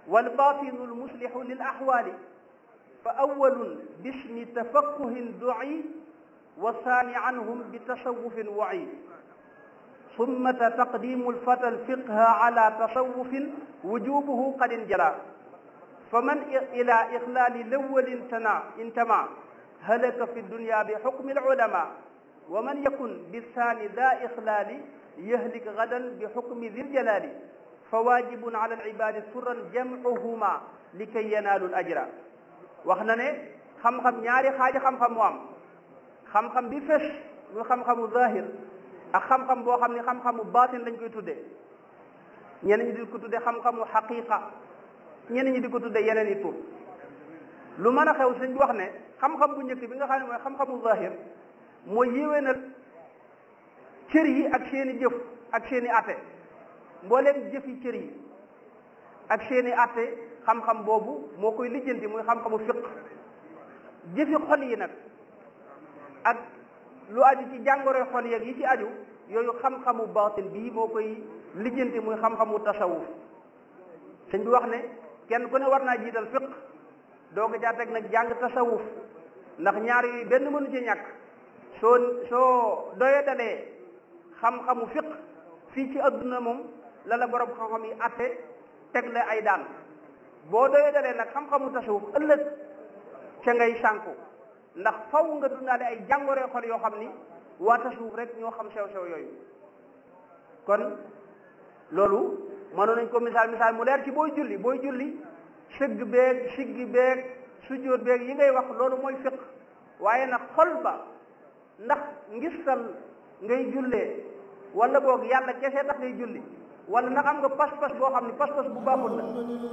والباطن المصلح للأحوال فأول باسم تفقه دعي والثاني عنهم بتصوف وعي ثم تقديم الفتى الفقه على تصوف وجوبه قد انجلى فمن إلى إخلال الأول انتمى هلك في الدنيا بحكم العلماء ومن يكن بالثاني ذا إخلال يهلك غدا بحكم ذي الجلال فواجب على العباد سرا جمعهما لكي ينالوا الأجر waxna ne xam-xam ñaari xaaji xam-xam mu am xam-xam bi fes muy xam-xamu zahir ak xam-xam boo xam ne xam-xamu baatin lañ koy tuddee ñenn ñi di ko tuddee xam-xamu xaqiqa ñenn ñi di ko tuddee yeneen i tur lu mën a xew sëñ bi wax ne xam-xam bu njëkk bi nga xam ne mooy xam-xamu zahir mooy yéwénal cër yi ak seeni jëf ak seeni atte mbooleem jëfi cër yi ak seeni atte xam-xam boobu moo koy lijjanti muy xam-xamu fiq jëfi xol yi nag ak lu aju ci jàngoroy xol yeeg yi ci aju yooyu xam-xamu baatin bii moo koy lijjanti muy xam-xamu tasawuf sëñ bi wax ne kenn ku ne war naa jiital fiq doo ko caa teg nag jàng tasawuf ndax ñaar yooyu benn mënu ci ñàkk soo soo doyadalee xam-xamu fiq fii ci adduna moom la la borom xam-xam yi atte teg la ay daan boo doyadalee nag xam-xamu tasawuf ëllëg ca ngay sànku ndax faw nga dundaale ay jàngoree xol yoo xam ni waa tasawuf rek ñoo xam sew-sew yooyu kon loolu mënoon nañ ko misaal misaal mu leer ci booy julli booy julli sëgg beeg siggi beeg sujjóot beeg yi ngay wax loolu mooy fiq waaye nag xol ba ndax ngistal ngay jullee wala boog yàlla kese tax ngay julli wala ndax am nga pas-pas boo xam ne pas-pas bu baaxul la